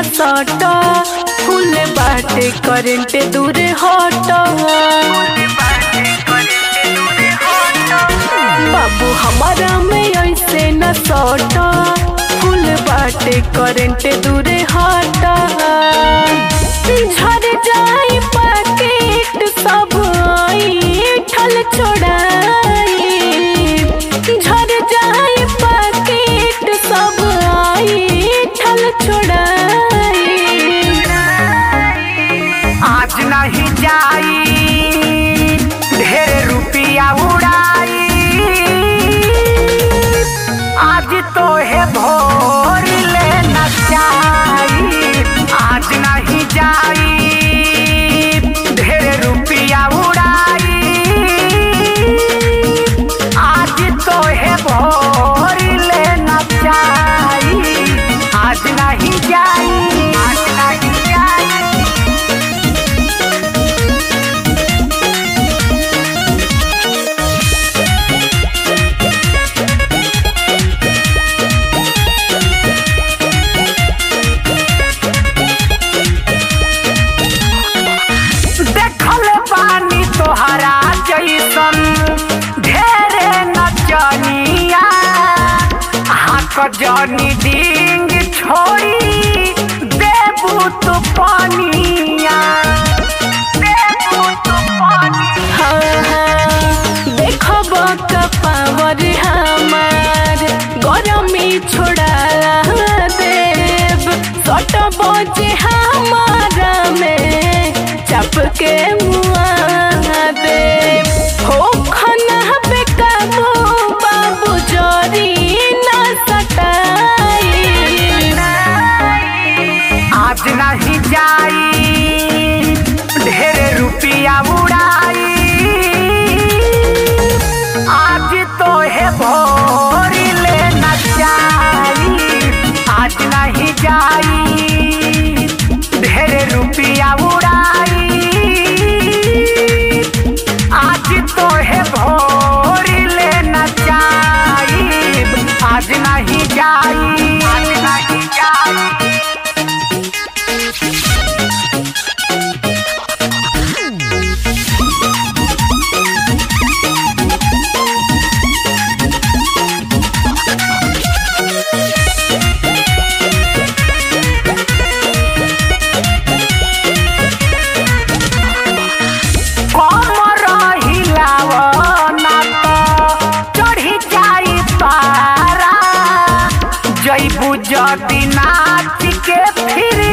सट फूल बाटे करेंट दूर हट बाबू हमारा में ऐसे न सट फूल बाटे करेंट दूर हट झर जाई पैकेट सब ठल छोड़ाई झर जाई पैकेट सब ठल छोड़ाई आज नहीं जाई ढेर रुपिया उड़ाई आज तो है भोर ले नचाई आज नहीं जाई ढेर रुपिया उड़ाई आज तो है भोर ले नचाई आज नहीं जाई आज नहीं जाई देखल पानी तोहरा जैसन ढेरे नचनिया हाथ जनी डिंग छोड़ी देबू तू पानिया देबू तू पानिया देखब पावर हमार गरमी छोड़ा देव सट बजे हमारा में चप के मुआ देव हो खना पे काबू बाबू जोरी ना सटाई आज नहीं जाई ढेर रुपिया उड़ाई आज तो है भोर ले नचाई आज नहीं जाई ढेर रुपिया उड़ाई आज तो है भोर ले नचाई आज नहीं जाई आज नहीं जाई कमर हिलाव ना त चढ़ी जाई पारा जैबू जदी नाच के फिर